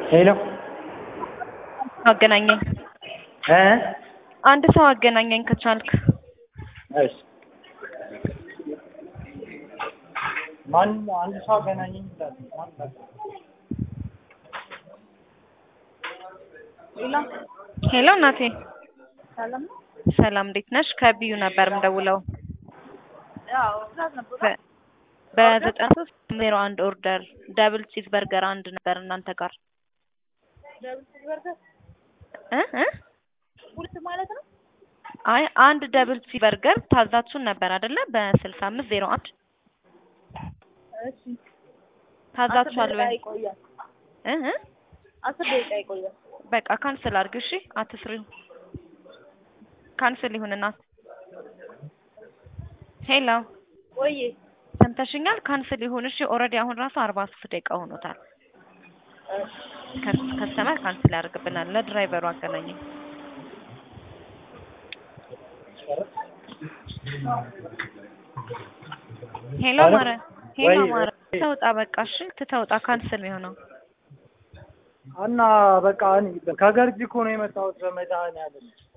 ሄሎ አገናኘኝ። እ አንድ ሰው አገናኘኝ ከቻልክ። እሺ ማን አንድ ሰው አገናኘኝ ይላል። ማን ነው? ሄሎ እናቴ፣ ሰላም ነው? ሰላም እንዴት ነሽ? ከቢዩ ነበር የምደውለው ያው ትናንት ነበር። በ- በዘጠና ሶስት ዜሮ አንድ ኦርደር ደብል ቺዝ በርገር አንድ ነበር እናንተ ጋር ደብል በርገር እ እ ሁለት ማለት ነው። አይ አንድ ደብል ቺዝ በርገር ታዛችሁን ነበር አይደለ? በስልሳ አምስት ዜሮ አንድ እሺ ታዛችኋል አስር ደቂቃ ወይ? ይቆያል። እ እ አስር ደቂቃ ይቆያል። በቃ ካንስል አድርግ እሺ፣ አትስሪው። ካንስል ይሁን እናት። ሄሎ ወይ ሰምተሽኛል? ካንስል ይሁን እሺ። ኦልሬዲ አሁን ራሱ አርባ ሶስት ደቂቃ ሆኖታል። ከስ- ከስተመር ካንስል ያደርግብናል። ለድራይቨሩ አገናኘኝ። ሄሎ ሄሎ? ማረ ሄሎ ወይ- ማረ ወይ- ተውጣ በቃ እሺ፣ ትተውጣ ካንስል የሆነው እና በቃ እኔ ከገርጂ እኮ ነው የመጣሁት በመድኃኒዓለም